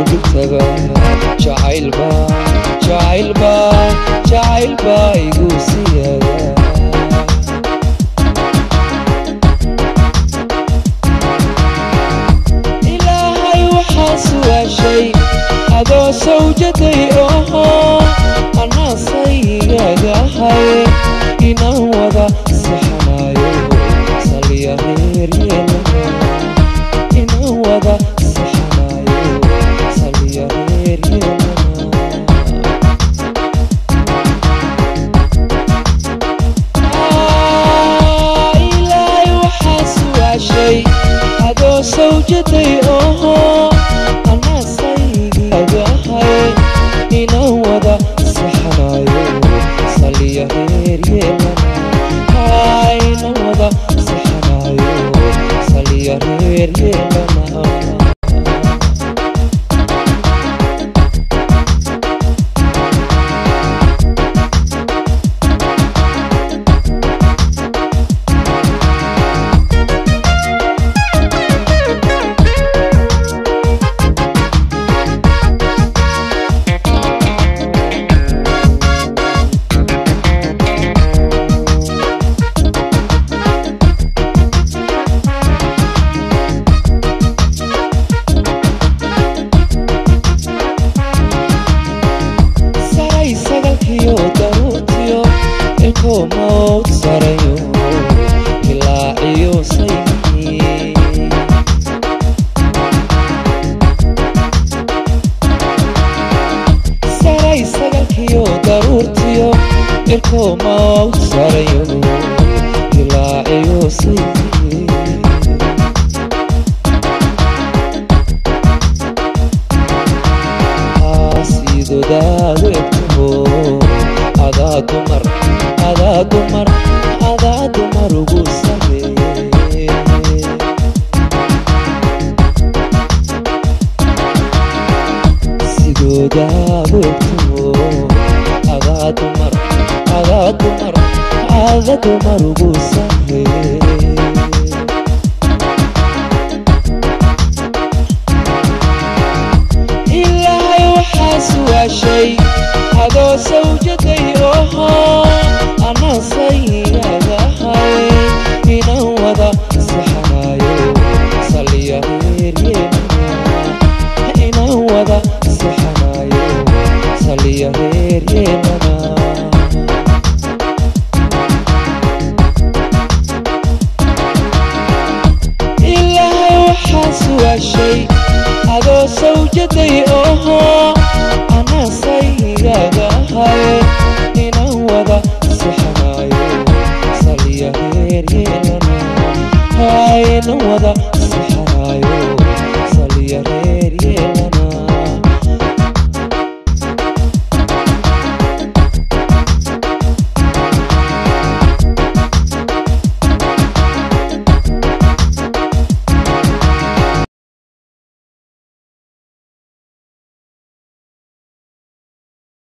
dhigtaba jacaylba jacaylba jacaylba igu siyaada ilaahay waxaa su'aashay adoo sawjaday oho anaasayigagahay inaan wada saxanayo saliya reeryeelana inaan wada saxanayo saliya reeryeelana ilaahay waxaa su'aashay adoo sawjaday oho anaasayigagahay inaan wada saxanayo saliya reeryeelana inaan wada saxanayo saliya reeryeelana saray sagalkiyo daruurtiyo ilkoo mawd sarayo ilaaciyo saynihi saray sagalkiyo daruurtiyo ilkoo mawd sarayo ilaaciyo saynihi sidodaadu egtaho adaa dumar adaa dumar adaa dumar ugu sameeye sidoodaadu egtaho adaa dumar adaa dumar adaa dumar ugu sameeye ilaahay waxaa su'aashay adoo sawjaday oho anaasayigagahay inaan wada saxanayo saliya reeryeelana inaan wada saxanayo saliya reeryeelana ilaahay waxaa su'aashay adoo sawjaday oho anaasayigagahay inaan wada saxanayo saliya reeryeelana inaan wada saxanayo